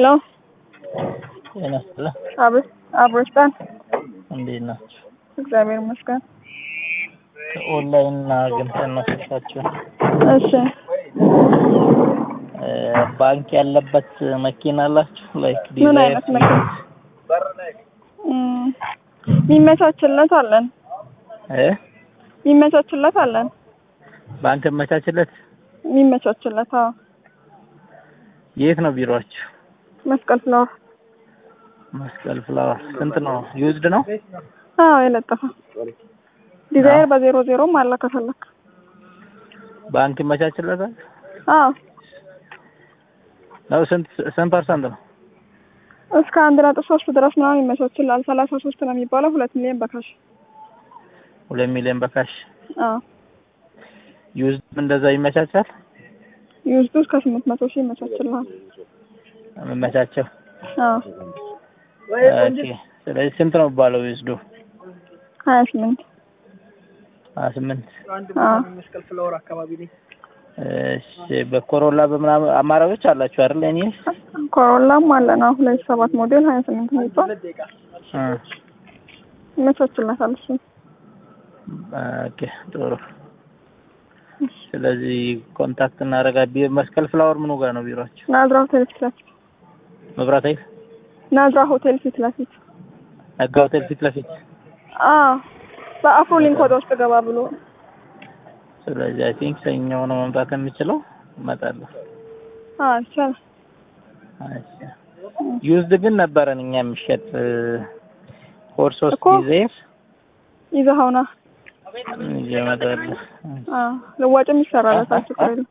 ሄሎ ጤና ይስጥልኝ። አብሮ አብሮስታን እንዴት ናችሁ? እግዚአብሔር ይመስገን። ኦንላይን አግኝተን ነው ስልካችሁን። እሺ እ ባንክ ያለበት መኪና አላችሁ? ላይክ ምን አይነት መኪና? እም፣ የሚመቻችለት አለን እ የሚመቻችለት አለን ባንክ መቻችለት። የሚመቻችለት አዎ የት ነው ቢሮአችሁ? መስቀል ፍላወር መስቀል ፍላወር። ስንት ነው? ዩዝድ ነው? አዎ የለጠፈ ዲዛይር በዜሮ ዜሮም አለ ከፈለክ ባንክ ይመቻችለታል? አዎ ነው ስንት ስንት ፐርሰንት ነው? እስከ አንድ ነጥብ ሶስት ድረስ ምናምን ይመቻችላል። ሰላሳ ሶስት ነው የሚባለው ሁለት ሚሊዮን በካሽ ሁለት ሚሊዮን በካሽ አዎ ዩዝድ እንደዛ ይመቻቻል? ዩዝዱ እስከ ስምንት መቶ ሺህ ይመቻችልሃል። የምመቻቸው አዎ ኦኬ። ስለዚህ ስንት ነው የሚባለው ዩዝዱ? ሀያ ስምንት ሀያ ስምንት አዎ እሺ በኮሮላ በምናምን አማራጮች አላችሁ አይደል? እኔ ኮሮላም አለን አሁን ሁለት ሰባት ሞዴል ሀያ ስምንት የሚባል እ ይመቻችላታል እሱ ኦኬ ጥሩ። ስለዚህ ኮንታክት እናደርጋ መስቀል ፍላወር ምኑ ጋር ነው ቢሮአችሁ? ናዝራ ሆቴል ፊት ለፊት መብራት ኃይል ናዝራ ሆቴል ፊት ለፊት ነጋ ሆቴል ፊት ለፊት። አዎ በአፍሮ ሊንክ ወደ ውስጥ ገባ ብሎ ስለዚህ አይ ቲንክ ሰኞ ነው መምጣት የምችለው። እመጣለሁ። አዎ ይቻላል እሺ ዩዝድ ግን ነበረን እኛ የሚሸጥ ፎር ሶስት እኮ ጊዜ ይዘኸውና ይዤ እመጣለሁ። አዎ ልዋጭም ይሰራለታል ችግር የለም